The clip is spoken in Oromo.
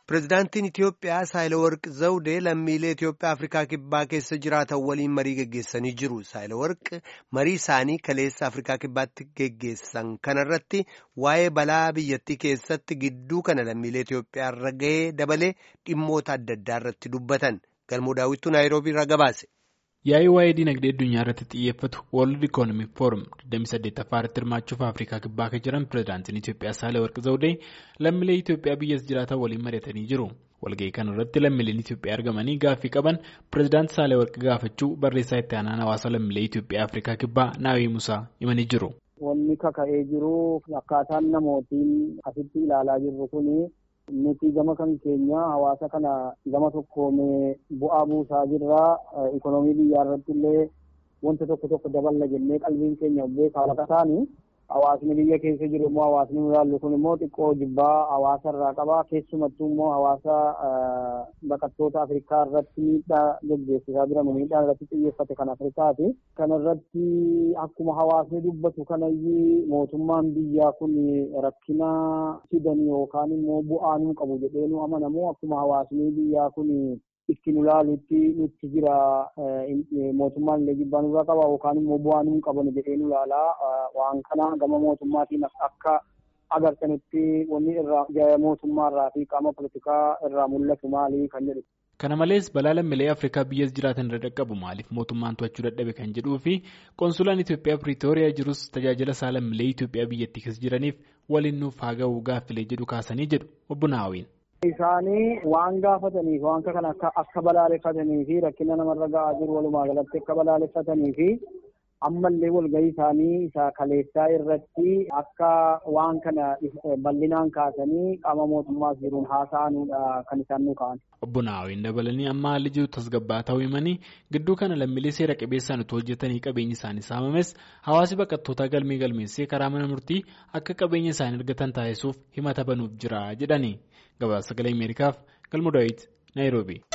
Pireezidaantiin Itiyoophiyaa Saayilawarq Zawudee lammiilee Itiyoophiyaa Afrikaa Kibbaa keessa jiraatan waliin marii geggeessanii jiru. Saayilawarq marii isaanii kaleessa Afrikaa Kibbaatti geggeessan kanarratti waa'ee balaa biyyattii keessatti gidduu kana lammiilee Itiyoophiyaa irra gahee dabalee dhimmoota adda addaa irratti dubbatan. Galmoo daawwittuu Naayiroobii irraa gabaase. Yaa'ii waa'ee dinagdee addunyaa irratti xiyyeeffatu World Economic Forum 28ffaa irratti hirmaachuuf Afrikaa Kibbaa kan jiran Pireezidaantiin Itiyoophiyaa Saahilawarq Zawudee lammiilee Itiyoophiyaa biyyas jiraatan waliin mari'atanii jiru. Walga'ii kana irratti lammiileen Itiyoophiyaa argamanii gaaffii qaban Pireezidaanti Saahilawarq gaafachuu barreessaa itti aanaan hawaasa lammiilee Itiyoophiyaa Afrikaa Kibbaa Naawii Musaa himanii jiru. Wanni kaka'ee jiru akkaataan namootiin asitti ilaalaa jirru kuni. Nuti gama kan keenya hawaasa kana gama tokkoomee bu'aa buusaa jirra. Ikonoomii biyyaa irratti illee wanta tokko tokko daballa jennee qalbiin keenya beekaa lafa taani. Hawaasni biyya keessa jiru immoo hawaasni nu ilaallu kun immoo xiqqoo jibbaa hawaasa irraa qaba. Keessumattuu immoo hawaasa baqattoota Afrikaa irratti miidhaa gaggeessisaa jiran miidhaa irratti xiyyeeffate kan Afrikaati. Kana irratti akkuma hawaasni dubbatu kanayyuu mootummaan biyyaa kun rakkina fidan yookaan immoo bu'aa nu qabu jedhee nu amanamu akkuma hawaasni biyyaa kun itti nu ilaalutti nutti jira mootummaan illee jibbaa nurraa qaba yookaan immoo bu'aa nu qaban jedhee nu ilaalaa waan kana gama mootummaatiin akka agartanitti wanni irraa mootummaa irraa fi qaama politikaa irraa mul'atu maali kan jedhu. Kana malees balaa lammiilee Afrikaa biyyas jiraatan irra dhaqqabu maaliif mootummaan to'achuu dadhabe kan jedhuu fi konsulaan Itoophiyaa Piriitooriyaa jirus tajaajila isaa lammiilee Itoophiyaa biyyattii keessa jiraniif waliin nuuf haa ga'u gaaffilee jedhu kaasanii jedhu obbo Naawiin. Isaanii waan gaafataniif waan kana akka balaaleffatanii fi rakkina namarra ga'aa jiru walumaa galatti akka balaaleffatanii fi ammallee walgahii isaanii isa kaleessaa irratti akka waan kana bal'inaan kaasanii qaama mootummaas jiruun haasa'anuudha kan isaan nu ka'an. Obbo Naawiin dabalanii amma haalli jiru tasgabbaa ta'uu himanii gidduu kana lammiilee seera qabeessaan utuu hojjetanii qabeenyi isaanii saamames hawaasi baqattootaa galmee galmeessee karaa mana murtii akka qabeenya isaanii argatan taasisuuf himata banuuf jira jedhani. Gabaasa sagalee Ameerikaaf Galmoo Daawit Naayiroobii.